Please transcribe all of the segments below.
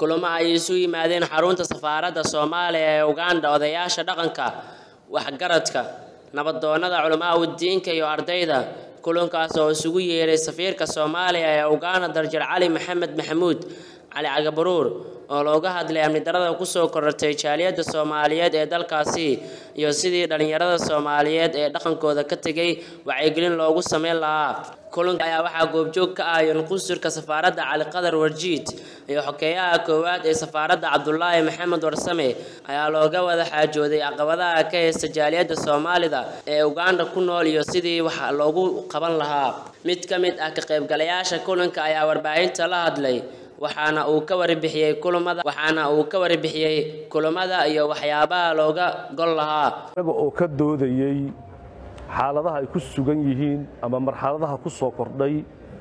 kulamo ay isu yimaadeen xarunta safaaradda soomaaliya ee uganda odayaasha dhaqanka waxgaradka nabadoonnada culamaa udiinka iyo ardayda kulankaas oo isugu yeeray safiirka soomaaliya ee uganda darjar cali maxamed maxamuud cali cagabaruur oo looga hadlay amni darada kusoo korortay jaaliyadda soomaaliyeed ee dalkaasi iyo sidii dhallinyarada soomaaliyeed ee dhaqankooda ka tegay wacyigelin loogu sameyn lahaa kulanka ayaa waxaa goobjoog ka ah yunqusurka safaaradda cali qadar warjiid iyo xokeeyaha koowaad ee safaaradda cabdulaahi maxamed warsame ayaa looga wada xaajooday caqabadaha ka haysta jaaliyadda soomaalida ee uganda ku nool iyo sidii wax loogu qaban lahaa mid ka mid ah ka qaybgalayaasha kulanka ayaa warbaahinta la hadlay waxaana uu ka warbixiyey kulamada waxaana uu ka warbixiyey kulamada iyo waxyaabaha looga gol lahaa iyaga oo ka doodayey xaaladaha ay ku sugan yihiin ama marxaladaha ku soo kordhay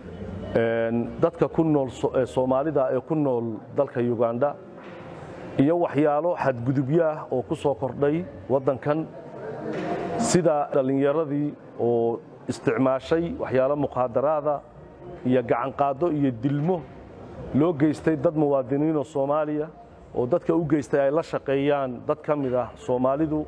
dadka ku nool soomaalida ee ku nool dalka uganda iyo waxyaalo xadgudubyo ah oo ku soo kordhay waddankan sida dhallinyaradii oo isticmaashay waxyaalo muqaadaraada iyo gacanqaado iyo dilmo loo geystay dad muwaadiniinoo soomaaliya oo dadka u geystay ay la shaqeeyaan dad ka mid ah soomaalidu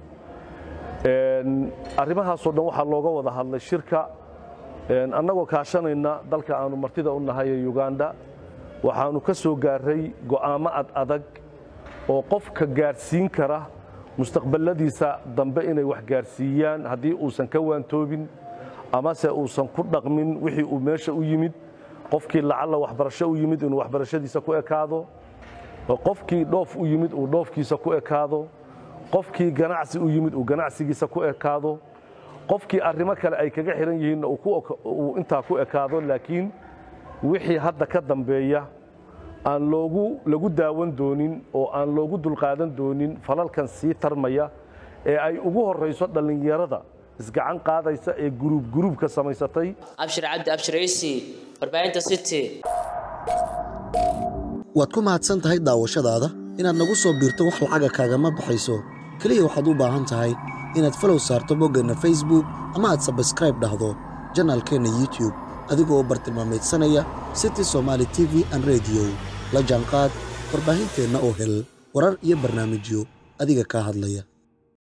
arrimahaasoo dhan waxaa looga wada hadlay shirka annagoo kaashanayna dalka aanu martida u nahay ee uganda waxaannu ka soo gaarray go'aamo ad adag oo qofka gaadhsiin kara mustaqballadiisa dambe inay wax gaadhsiiyaan haddii uusan ka waantoobin amase uusan ku dhaqmin wixii uu meesha u yimid qofkii lacalla waxbarasho u yimid inuu waxbarashadiisa ku ekaado qofkii dhoof u yimid uu dhoofkiisa ku ekaado qofkii ganacsi u yimid uu ganacsigiisa ku ekaado qofkii arrimo kale ay kaga xihan yihiinna uu intaa ku ekaado laakiin wixii hadda ka dambeeya aan loogu lagu daawan doonin oo aan loogu dulqaadan doonin falalkan sii tarmaya ee ay ugu horrayso dhallinyarada isgacan qaadaysa ee guruub guruubka samaysatay abshir cabdi abshiraysi warbaahinta city waad ku mahadsan tahay daawashadaada inaad nagu soo biirto wax lacaga kaagama baxayso keliya waxaad u baahan tahay inaad falow saarto boggeenna facebook ama aad sabskraib dhahdo janaalkeenna youtube adigoo u bartilmaamaydsanaya city somaali t v an rediyo la jaanqaad warbaahinteenna oo hel warar iyo barnaamijyo adiga kaa hadlaya